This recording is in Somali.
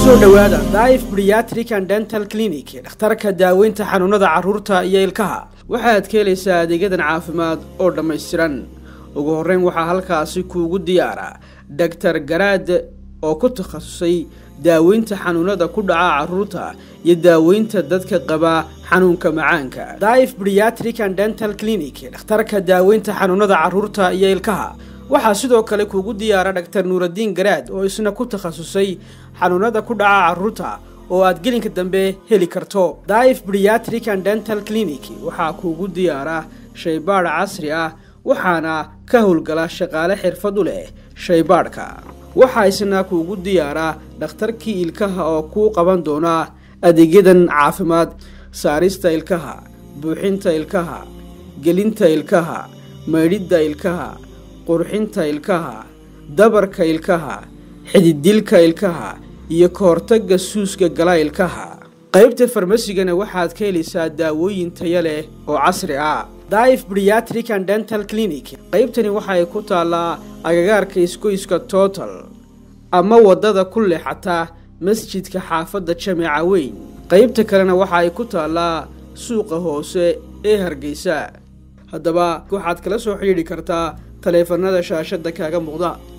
kusoo dhowaada daif briatric and dental clinic dhakhtarka daaweynta xanuunada carruurta iyo ilkaha waxaad ka helaysaa adeegyadan caafimaad oo dhammaystiran ugu horreyn waxaa halkaasi kuugu diyaara doctor garaad oo ku takhasusay daaweynta xanuunada ku dhaca carruurta iyo daaweynta dadka qaba xanuunka macaanka daif briatric and dental clinic dhakhtarka daaweynta xanuunada carruurta iyo ilkaha waxaa sidoo kale kuugu diyaara dhaktar nuuradiin garaad oo isna ku takhasusay xanuunada ku dhaca carruurta oo aad gelinka dambe heli karto daif briatric and dental clinic waxaa kuugu diyaara shaybaadh casri ah waxaana ka howlgala shaqaale xirfad u leh shaybaadhka waxaa isna kuugu diyaara dhakhtarkii ilkaha oo kuu qaban doona adeegyadan caafimaad saarista ilkaha buuxinta ilkaha gelinta ilkaha maydhidda ilkaha qurxinta ilkaha dabarka ilkaha xididilka ilkaha iyo ka hortagga suuska gala ilkaha qaybta farmasigana waxaad ka helaysaa daawooyin taya leh oo casri ah daif briatric and dental clinic qaybtani waxay ku taallaa agagaarka isgoyska total ama waddada ku leexata masjidka xaafadda jameeca weyn qaybta kalena waxa ay ku taallaa suuqa hoose ee hargeysa haddaba waxaad kala soo xidhiidhi kartaa taleefanada shaashadda kaaga muuqda